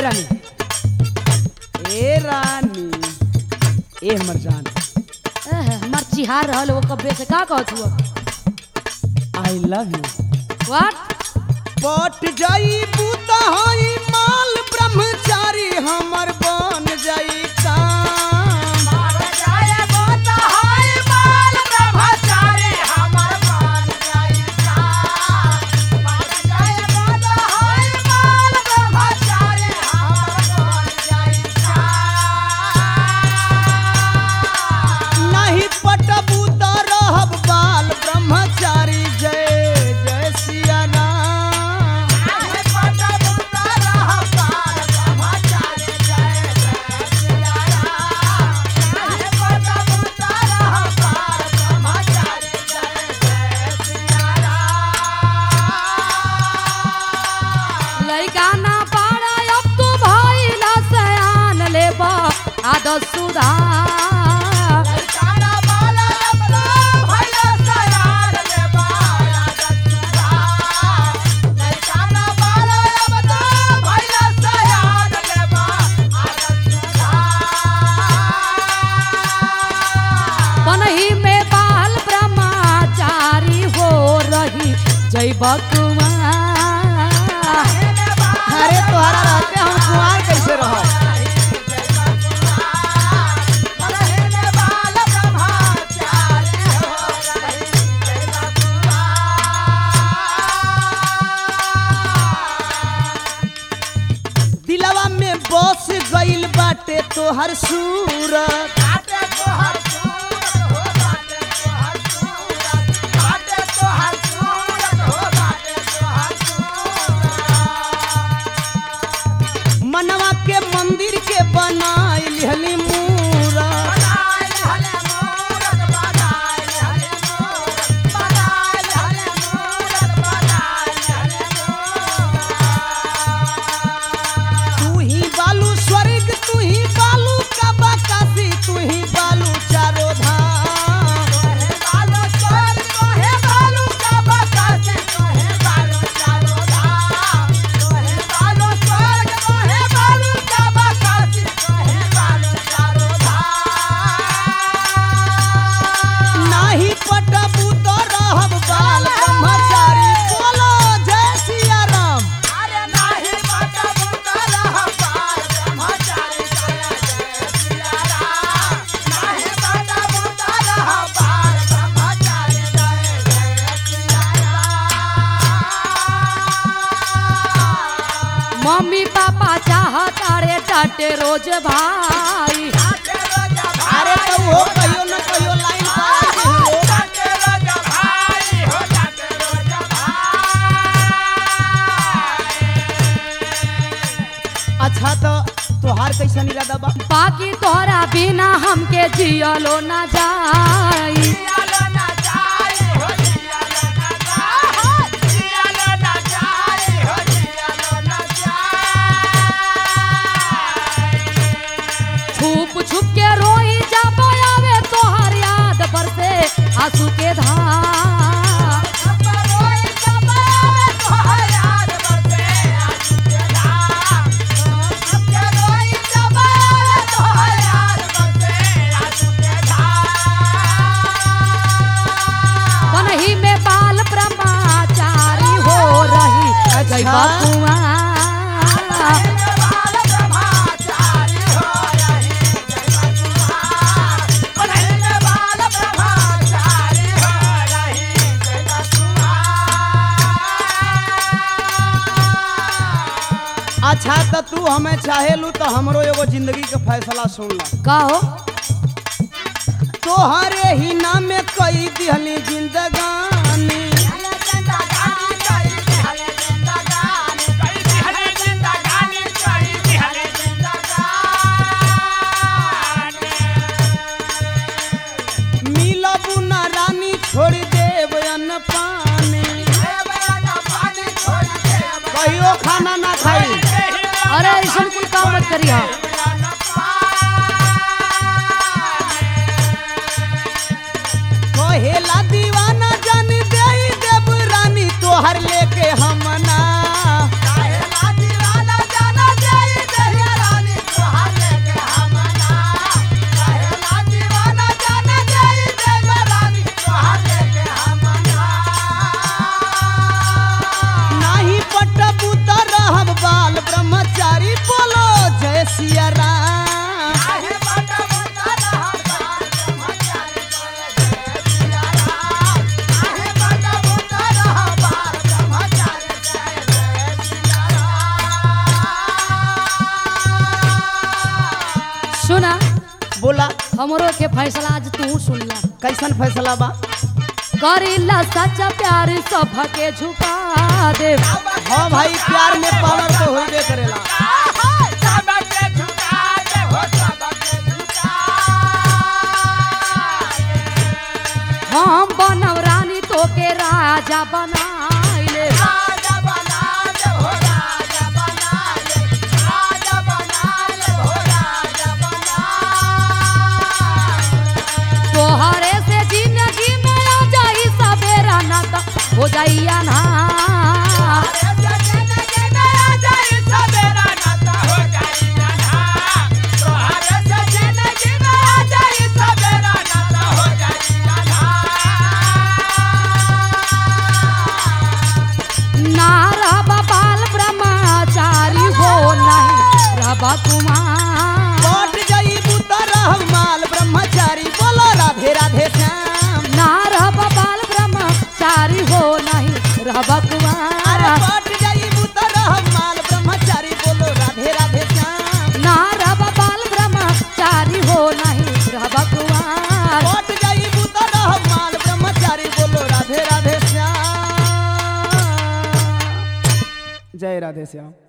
रानी ए रानी ए हमर जान एह, हमार चिहार रहल वो कब्बे से का कहत हुआ आई लव यू व्हाट पट जाई बूता हई माल ब्रह्मचारी हमर बन जाई काम नहीं पटबू त रहब बाल ब्रह्मचारी जय जय सिया राम लइका ना पाड़ा अब तू भइला सयान लेबा आदत सुधार पनही में बाल ब्रह्मचारी हो रही जय बकुआ अरे तोहरा रहते हम कुआर कैसे रहब दिलवा में बस गइल बाटे तोहर सूरत मनवा के मंदिर के बनाई लिहली मूरत तू ही बालू स्वर्ग तू ही बालू का बाकाशी तू ही बालू चारो धाम नाही पटबू तो रहब बाल ब्रह्मचारी बोलो जय सिया राम मम्मी पापा चाहता रे डांटे रोज भाई अरे तो हो कहियो न कहियो लाइन पर आके हो। अच्छा तो तोहार कैसन इरादा बा बाकी तोरा बिना हमके जियलो ना जाई छुप छुप के रोई जब आवे तोहर याद पर से आंसू के धार पनही में बाल ब्रह्मचारी हो रही जय अच्छा। बकुआ अच्छा तो तू हमें चाहेलू तो हमरो एगो जिंदगी के फैसला सुन ला कहो तोहरे ही नाम में कई दिहली जिंदगानी मिलबू ना रानी छोड़ देव अन्न पानी कहियो खाना ना खाई अरे ऐसा कुल काम मत करिया कहेला दीवाना जान दे देव रानी तोहर लेके हमना दीवाना जाना जाई दे हमरो के फैसला आज तू सुन ला कैसन फैसला बा करीला सच्चा प्यार सबके झुका दे हाँ भाई प्यार में पावर तो होबे करेला हम बनव रानी तो के राजा बनाइले तोहरे से जिंदगी में आ जाई सवेरा ना तो हो जाइया ना ना रब बाल ब्रह्मचारी हो नहीं रब कुमार कट जाई बुतर माल ब्रह्मचारी बोलो राधे राधे श्याम ना रब बाल ब्रह्मचारी हो नहीं रब अरे कुमार कट जाई बुतर माल ब्रह्मचारी बोलो राधे राधे श्याम ना रब बाल ब्रह्मचारी हो नहीं रब कुमार कट जाई बुतर माल ब्रह्मचारी बोलो राधे राधे श्याम जय राधे श्याम